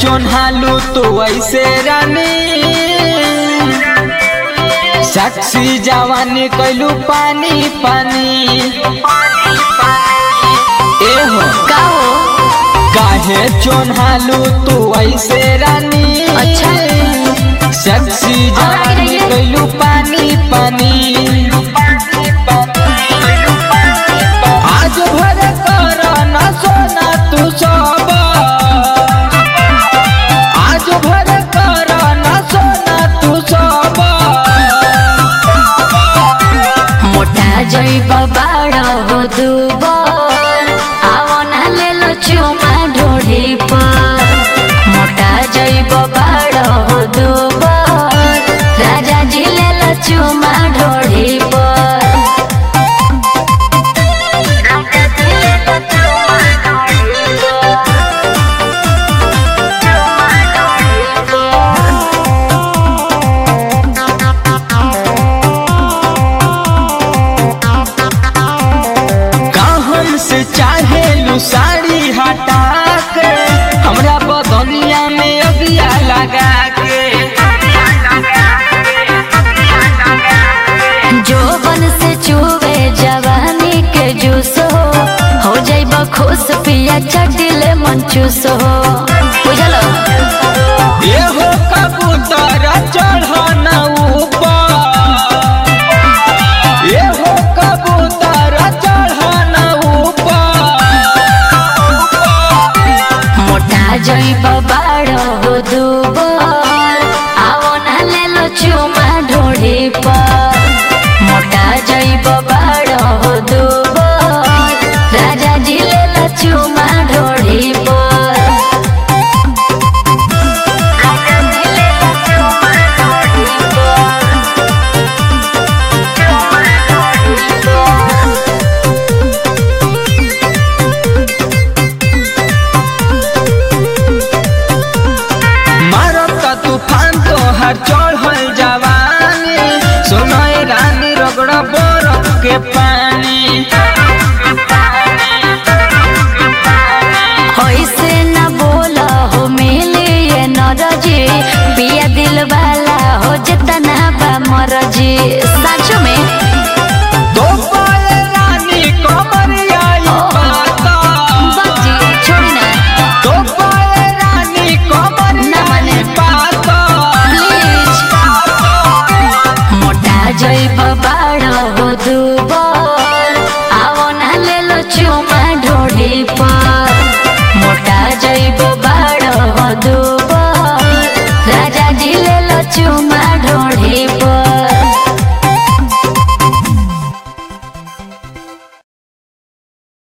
चोन्हालू तो ऐसे रानी साक्षी जवानी कैलू पानी पानी ए हो का हो काहे चोन्हालू तू ऐसे रानी अच्छा। साक्षी जवानी रहिए। कैलू पानी पानी आज भर कर न सोना तू सब आज भर कर न सोना तू सब मोटा जइब बाड़ हो दुबर आवो ना ले लो चुमा ढोढ़ी पर मोटा जइब बाड़ हो दुबर राजा जी ले लो चुमा ढोढ़ी पर राजा जी ले लो चुमा ढोढ़ी पर चुमा ढोढ़ी पर कहन से चाहे लू साड़ी हटा के हमरा बदनिया में अगिया लगा के जोबन से चुवे जवानी के जूस हो हो जाइब खुश पिया चटिले मन चूस हो बुझल ये हो कबूतर चढ़न ऊपर ये हो कबूतर चढ़न ऊपर मोटा जाइब बाड़ हो दुबर आवो ना ले लो चुमा ढोढ़ी पर मोटा जाइब बाड़ हो दुबर राजा जी ले लो चुमा ढोढ़ी पर राजा जी ले लो चुमा ढोढ़ी पर मारत तूफान तो हर चढ़ल जवानी सुनय रानी रगड़ बरफ के पानी ऐसे न बोला हो मिले ये नरजी पिया दिल वाला हो जितना बा मरजी सच में दो पाए रानी कमरिया ई पाता बाजी छोड़ी ना दो पाए रानी कमरिया माने। ई पाता प्लीज मोटा जइब बाड़ हो दुबर आवो ना ले लो चुमा ढोढ़ी पर मोटा जइब बाड़ हो दुबर राजा जी ले लो चुमा